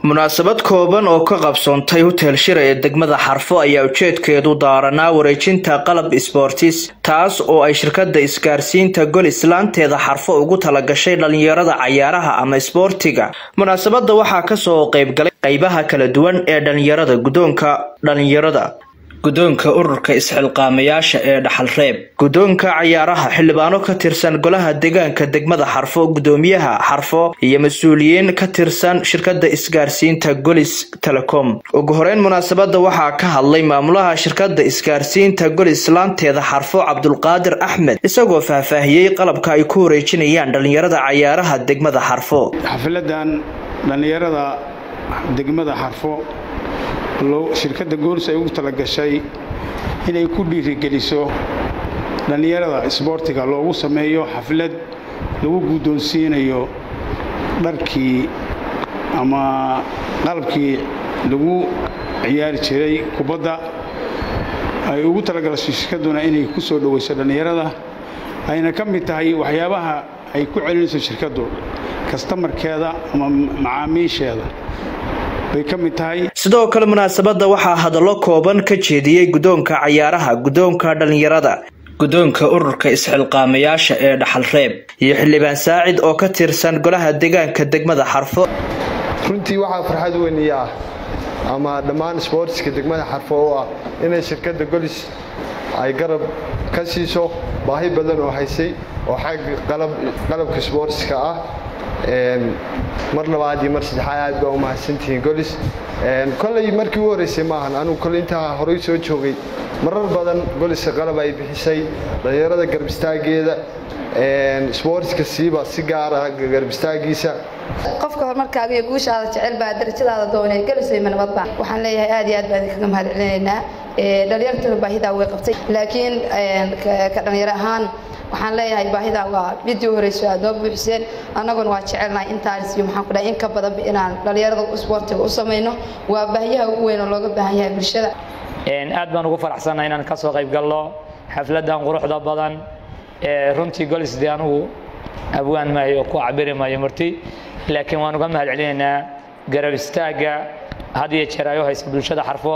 munaasabad kooban oo ka qabsoontay hotel shira ee degmada xarfo ayaa ujeedkeedu daaranaa wareejinta qalab sboortis taas oo ay shirkada isgaarsiinta gol islaanteeda xarfo ugu talagashay dhalinyarada cayaaraha ama isboortiga munaasabada waxaa kasoo qeybgalay qeybaha kala duwan ee dhalinyarada gudoonka dhalinyarada guddoonka ururka isxilqaamayaasha ee dhaxalreeb guddoonka cayaaraha xildhibaano ka tirsan golaha deegaanka degmada xarfo gudoomiyaha xarfo iyo mas-uuliyiin ka tirsan shirkada isgaarsiinta golis telecom ugu horeyn munaasabada waxaa ka hadlay maamulaha shirkada isgaarsiinta golis laanteeda xarfo cabdulqaadir axmed isagoo faahfaahiyey qalabka ay ku wareejinayaan dhalinyarada cayaaraha degmada xarfo xafiladan dhallinyarada degmada xarfo shirkadda goolis ay ugu talagashay inay ku dhiirigeliso dhallinyarada isboortiga loogu sameeyo xaflad lagu guddoonsiinayo dharkii ama qalabkii lagu ciyaari jiray kubadda ay ugu talagashay shirkadduna inay ku soo dhowayso dhallinyarada ayna ka mid tahay waxyaabaha ay ku celinayso shirkaddu kastamarkeeda ama macaamiisheeda bay ka mid tahay sidoo kale munaasabada waxaa hadallo kooban ka jeediyey guddoonka cayaaraha guddoonka dhalinyarada guddoonka ururka isxilqaamayaasha ee dhaxalreeb iyo xildhibaan saacid oo ka tirsan golaha deegaanka degmada xarfo runtii waxaa farxad weyniya ah ama dhammaan sboortiska degmada xarfo oo ah inay shirkadda golis ay garab ka siiso baahi badan oo haysay oo xagga qalabka sboortiska ah mar labaad iyo mar saddexaad aad baa u mahadsantihiin golis koley markii u horreysay maahan anugu koley intaa horey soo joogay marar badan goliska qalab ay bixisay dhallinyarada garbistaageeda sboortiska siiba si gaara garbistaagiisa qofka horumarkaaga iyo guushaada jecel baa darajadaada doonay galisayma nabadba waxaan leeyahay aad iyo aad baan idinkaga mahad celinaynaa dhalinyartuna baahidaa way qabtay laakiin ka dhalinyaro ahaan waxaan leeyahay baahidaa waa midii horeyso aad noo buuxiseen annaguna waa jecelnahay intaas iyo maxaan ku dhahay in ka badanba inaan dhallinyarada isboortiga u samayno waa baahiyaha ugu weyn oo looga baahan yahay bulshada aad baan ugu faraxsannahay inaan ka soo qayb galno xafladan quruxda badan runtii golis dee anugu abwaan maayo ku cabiri maayo marti laakiin waan uga mahad celinaynaa garab istaagga had iyo jeer ay u haysa bulshada xarfo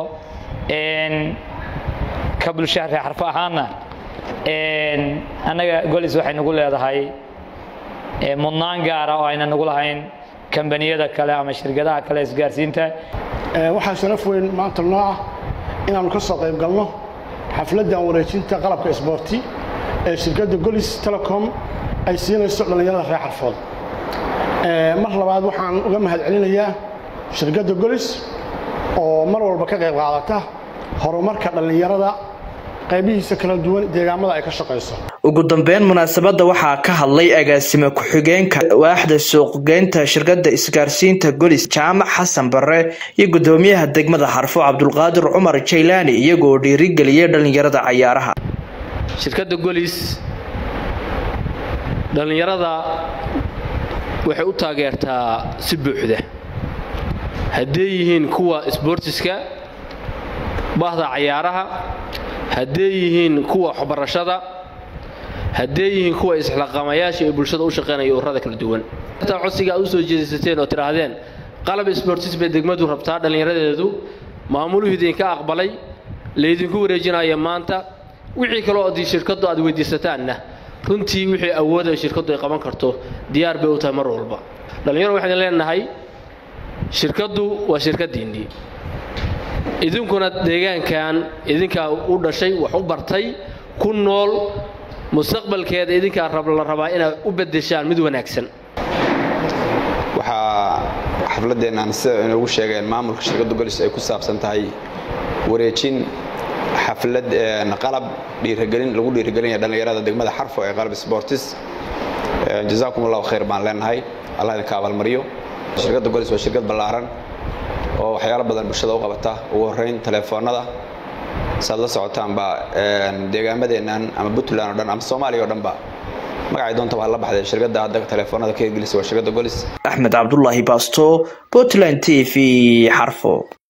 ka bulshada reer xarfo ahaana annaga golis waxay nagu leedahay mudnaan gaara oo ayna nagu lahayn kambaniyada kale ama shirkadaha kale isgaarsiinta waxaa sharaf weyn maanta noo ah inaannu ka soo qayb galno xafladdan wareejinta qalabka isboorti ee shirkadda golis telecom ay siinayso dhallinyarada reer xarfood mar labaad waxaan uga mahad celinayaa shirkadda golis oo mar walba ka qayb qaadata horumarka dhallinyarada qaybihiisa kala duwan deegaamada ay ka shaqayso ugu dambeyn munaasabada waxaa ka hadlay agaasime ku-xigeenka waaxda suuqgeynta shirkada isgaarsiinta golis jaamac xasan bare iyo gudoomiyaha degmada xarfo cabdulqaadir cumar jaylaani iyagoo dhiirigeliyay dhalinyarada cayaaraha shirkadda golis dhallinyarada waxay u taageertaa si buuxda hadday yihiin kuwa isboortiska bahda cayaaraha hadday yihiin kuwa waxbarashada hadday yihiin kuwa isxilaqaamayaasha ee bulshada u shaqaynaya ururada kala duwan intaa codsiga aad u soo jeedisateen oo tidhaahdeen qalab isboortis bay degmadu rabtaa dhallinyaradeedu maamuluhu idinka aqbalay laydinku wareejinaya maanta wixii kaloo adii shirkaddu aad weydiisataanna runtii wixii awooda shirkaddu ay qaban karto diyaar bay u tahay mar walba dhallinyaro waxaan leenahay shirkaddu waa shirkaddiinnii idinkuna deegaankan idinkaa u dhashay wax u bartay ku nool mustaqbalkeeda idinkaa la rabaa inaad u beddeshaan mid wanaagsan waxaa xafladdeennan sida inoogu sheegeen maamulka shirkadda golis ay ku saabsan tahay wareejin xaflad qalab dhiirigelin lagu dhiirigelinaya dhallinyarada degmada xarfo ee qalab sportis jazaakum allahu khayr baan leenahay allah idinka abaalmariyo shirkadda golis waa shirkad ballaaran oo waxyaalo badan bulshada u qabata ugu horrayn telefoonnada saad la socotaanba deegaamadeennan ama puntland o dhan ama soomaaliya o dhanba magacay doonta baa la baxday shirkadda hadda telefoonnada ka hirgelisa waa shirkadda golis axmed cabdulaahi baasto puntland t v xarfo